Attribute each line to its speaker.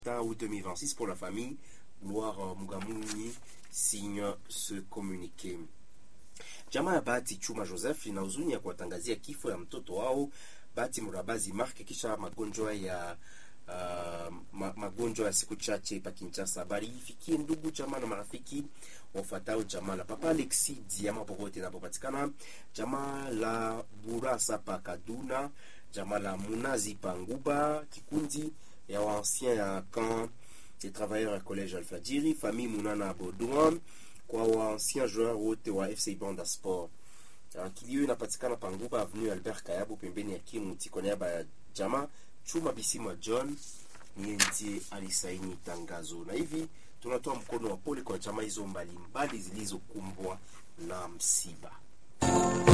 Speaker 1: août 2026 pour la famille. Gloire Mugamuni signe ce communiqué. Jamaa ya Bahati Chuma Joseph ina huzuni ya kuwatangazia kifo ya mtoto wao Bahati Murabazi Mark kisha magonjwa ya uh, ma, magonjwa ya siku chache pa Kinshasa. Habari ifikie ndugu jamaa na marafiki wafuatao jamaa la Papa Alexi Diama popote inapopatikana, jamaa la Burasa pa Kaduna, jamaa la Munazi pa Nguba, kikundi ya waancien ya camp des travailleurs ya collège Alfajiri, famille Munana Baudouin, kwa waancien joueur wote wa FC Banda Sport. Uh, kilio inapatikana Panguba avenue Albert Kayabu pembeni ya Kimuti kwa niaba ya jamaa Chuma Bisima John niye ndiye alisaini tangazo, na hivi tunatoa mkono wa pole kwa jamaa hizo mbalimbali zilizokumbwa na msiba.